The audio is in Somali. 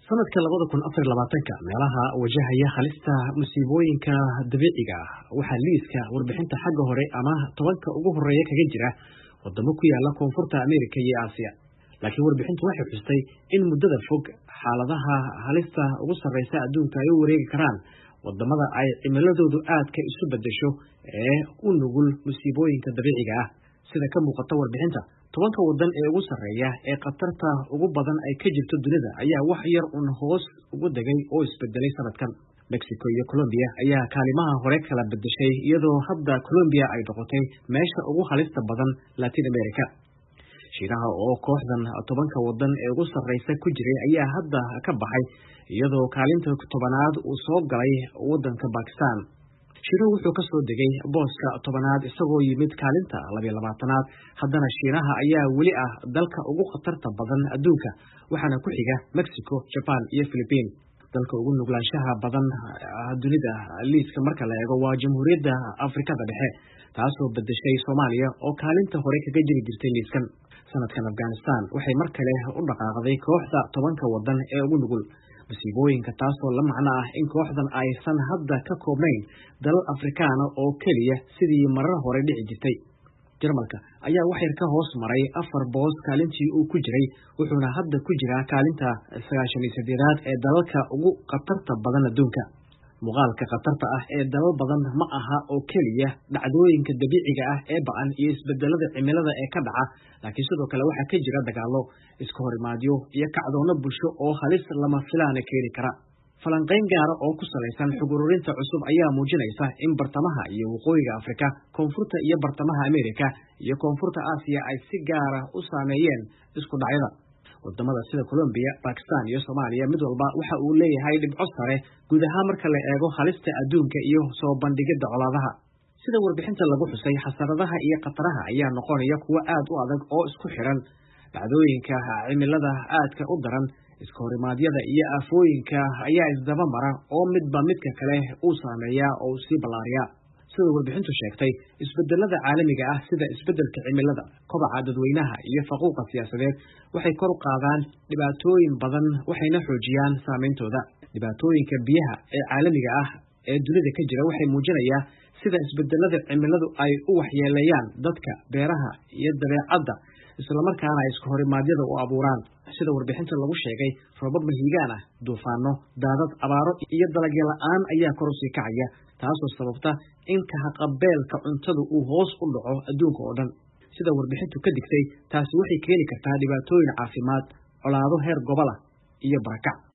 sanadka labada kun afar labaatanka meelaha wajahaya halista musiibooyinka dabiiciga ah waxaa liiska warbixinta xagga hore ama tobanka ugu horeeya kaga jira wadamo ku yaala koonfurta ameerika iyo aasiya laakiin warbixintu waxay xustay in muddada fog xaaladaha halista ugu sarreysa adduunka ay u wareegi karaan wadamada ay cimiladoodu aadka isu bedesho ee u nugul musiibooyinka dabiiciga ah sida ka muuqata warbixinta tobanka wadan ee ugu sarreeya ee khatarta ugu badan ay ka jirto dunida ayaa wax yar un hoos ugu degay oo isbedelay sanadkan mexico iyo colombiya ayaa kaalimaha hore kala bedeshay iyadoo hadda colombiya ay noqotay meesha ugu halista badan latin america shiinaha oo kooxdan tobanka wadan ee ugu sarreysa ku jiray ayaa hadda ka baxay iyadoo kaalinta tobanaad uu soo galay wadanka bakistan shiinuhu wuxuu ka soo degay booska tobanaad isagoo yimid kaalinta labiyo labaatanaad haddana shiinaha ayaa weli ah dalka ugu khatarta badan adduunka waxaana ku xiga mexico jaban iyo philibiin dalka ugu nuglaanshaha badan dunida liiska marka la eego waa jamhuuriyadda afrikada dhexe taasoo bedeshay soomaaliya oo kaalinta hore kaga jiri jirtay liiskan sanadkan afghanistan waxay mar kale u dhaqaaqday kooxda tobanka wadan ee ugu nugul musiibooyinka taasoo la macno ah in kooxdan aysan hadda ka koobnayn dalal afrikaana oo keliya sidii marar hore dhici jirtay jarmalka ayaa waxyar ka hoos maray afar boos kaalintii uu ku jiray wuxuuna hadda ku jiraa kaalinta sagaashan iyo saddeedaad ee dalalka ugu khatarta badan adduunka muuqaalka khatarta ah ee dalal badan ma aha oo keliya dhacdooyinka dabiiciga ah ee ba-an iyo isbedelada cimilada ee ka dhaca laakiin sidoo kale waxaa ka jira dagaallo iska horimaadyo iyo kacdoono bulsho oo halis lama filaana keeni kara falanqayn gaara oo ku salaysan xog ururinta cusub ayaa muujinaysa in bartamaha iyo waqooyiga afrika koonfurta iyo bartamaha ameerika iyo koonfurta aasiya ay si gaara u saameeyeen isku dhacyada wadamada sida colombiya bakistan iyo soomaaliya mid walba waxa uu leeyahay dhibco sare guud ahaan marka la eego halista adduunka iyo soo bandhigidda colaadaha sida warbixinta lagu xusay xasaradaha iyo khataraha ayaa noqonaya kuwo aad u adag oo isku xiran dhacdooyinka cimilada aadka u daran iska horimaadyada iyo aafooyinka ayaa isdaba mara oo midba midka kale uu saameeyaa oo uu sii ballaariyaa sida warbixintu sheegtay isbedelada caalamiga ah sida isbedelka cimilada kobaca dadweynaha iyo faquuqa siyaasadeed waxay kor u qaadaan dhibaatooyin badan waxayna xoojiyaan saameyntooda dhibaatooyinka biyaha ee caalamiga ah ee dunida ka jira waxay muujinayaa sida isbedelada cimiladu ay u waxyeeleeyaan dadka beeraha iyo dabeecadda islamarkaana ay iska horimaadyada u abuuraan sida warbixinta lagu sheegay roobab mahiigaan ah duufaano daadad abaaro iyo dalagyo la-aan ayaa kor usii kacaya taasoo sababta in kahaqabeelka cuntadu uu hoos u dhaco adduunka oo dhan sida warbixintu ka digtay taasi waxay keeni kartaa dhibaatooyin caafimaad colaado heer gobol ah iyo barakac